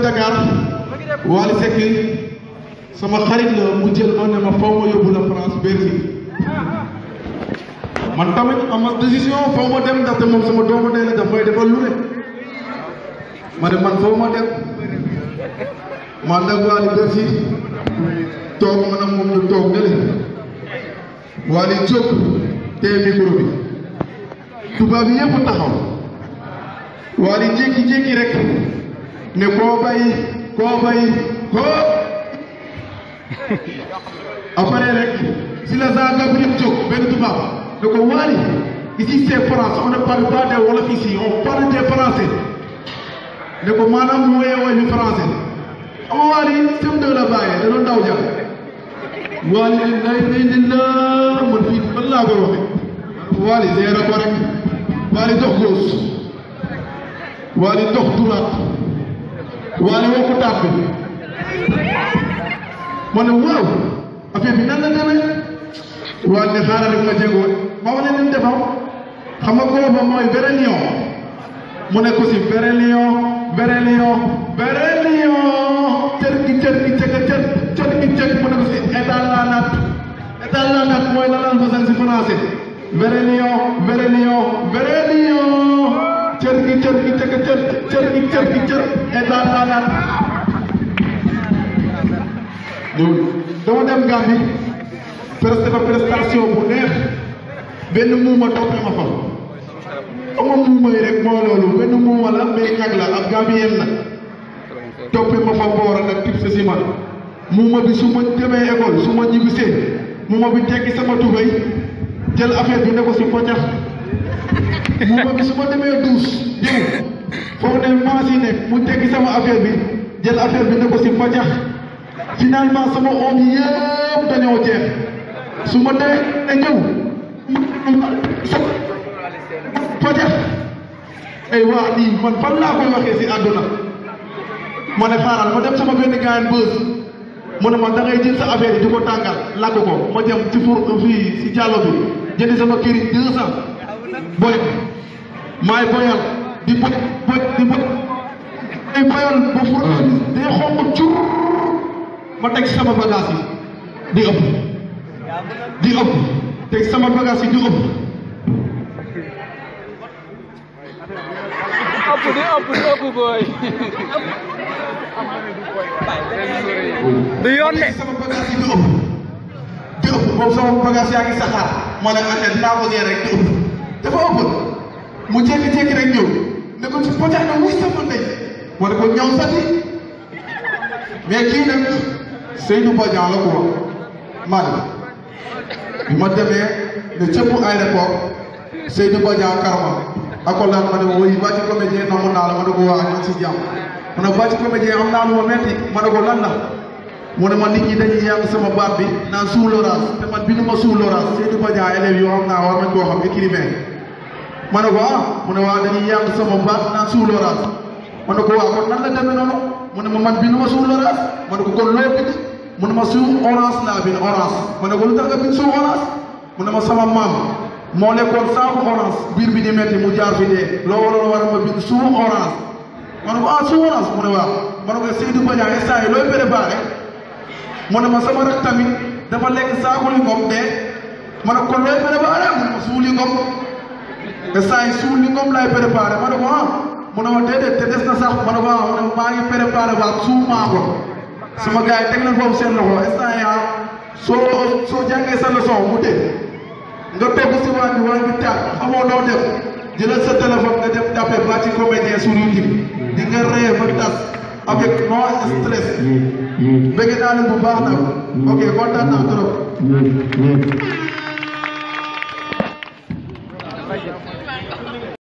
Dakar Wally Seck sama xarit la mu jël ma ne ma faw ma yóbbu la France Bercy man tamit ama décision faw ma dem ndaxte moom sama doomu ndey la daf may defal lu ne ma ne man faw ma dem ma ànd ak Wally Bercy toog ma ne moom ñu toog ne leen Wally jóg téye micro bi tubaab yi yëpp taxaw Wally jékki-jékki rek ne koo bay koo bay koo après rek si la Jean Gabriel jóg benn tubaab ne ko Wally ici c'est France on ne parle pas de wolof ici on parle des français ne ko maanaam mu woyee woy ñu français ama Wally sem de la bàyyee da doon daw jàpp Wally lay lay li la man fii ban laa koy waxe Wally zeera ko rek Wally dox gauche Wally dox droite Wally wokku taat bi ma ne waaw affaire bi nan la demee Wally ne xaaral rek ma jéego ma wane leen defaw xam nga booba mooy vrai lion mu ne ko si vrai lion vrai lion vrai lion cër gi cër gi cëkk cër cër gi cëkk mu ne ko si état la nat état la nat mooy la lan façon si français vrai lion vrai lion vrai lion cër gi cër gi cëkk cër cër gi cër gi cër état la nat loolu dama dem Gambie presque fa prestation bu neex benn muuma toppee ma fa ama muuma yi rek moo loolu benn muuma la mais ñag la ab Gambien la toppee ma fa boora nag tib sa si man muuma bi su ma demee école su ma ñibbisee muuma bi tekki sama tubéy jël affaire bi ne ko si poccax muuma bi su ma demee douche ñëw foo ne maas yi nekk mu tekki sama affaire bi jël affaire bi ne ko si poccax finalement sama oom yi yëpp dañoo jeex su ma demee ne ñëw poccax ay waa lii man fan laa koy waxee si àdduna ma ne xaaral ma dem sama benn gaayan bës mu ne ma da ngay jël sa affaire yi di ko tàngal lakk ko ma dem ci four fii si jàllo bi jëndi sama këriñ deux cent boy maay boyal di boy boy di boy ay boyal ba four day xonq cur ma teg sama bagage yi di ëpp di ëpp teg sama bagage yi di ëpp ëpp di ëpp di ëpp booy. du yoon de. sama bagage yi di ëpp di ëpp boobu sama bagage yaa ngi saxaar ma ne ante dinaa ko gee rek di ëpp dafa ëpp mu jékki-jékki rek ñëw ne ko ci potax na wuy sama ndey ma ne ko ñëw sati mais kii nag Seydou Badian la ko wax man bi ma demee ne cëpp aéroport Seydou Badian karma accolade ma ne ma woy bàcc comédien namu naa la ma ne ko waa ñu ngi si jàmm ma ne bàcc comédien am naa lu ma metti ma ne ko lan la mu ne ma nit ñi dañuy yàq sama baat bi naan sous l'orage te man bindu ma sous l'orage Seydou Badian élèves yoo xam naa war nañ koo xam écrivain ma ne ko ah mu ne waa dañuy yàq sama baat naan sous l'orage ma ne ko waa kon nan la demee noonu mu ne ma man bindu ma sous l'orage ma ne ko kon loo bind mu ne ma sous orange laa bind orange ma ne ko lu tax nga bind sous orange mu ne ma sama maam moo lekkoon saaku orange biir bi di metti mu jaar fi dee loo waroon war a ma bind sous orange ma ne ko ah sous orange mu ne waaw ma ne ko Seydou Badian instant yi looy préparé mu ne ma sama rak tamit dafa lekk saaku li ngom dee ma ne ko looy préparé mu ne ma suu li ngom instant yi suu li ngom laay préparé ma ne ko ah mu ne ma déedéet te des na sax ma ne ko ah mu ne maa ngi préparé waat suu maa ko sama gars yi teg nañ foofu seen loxo instant yi ah soo soo jàngee sa leçon mu dee nga togg si waañ bi waañ bi taal xamoo noo def jëlal sa téléphone nga dem tapé Bathie comédien sur YouTube di nga ree ba tas avec no stress bëgg naa leen bu baax nag ok kontaan naa trop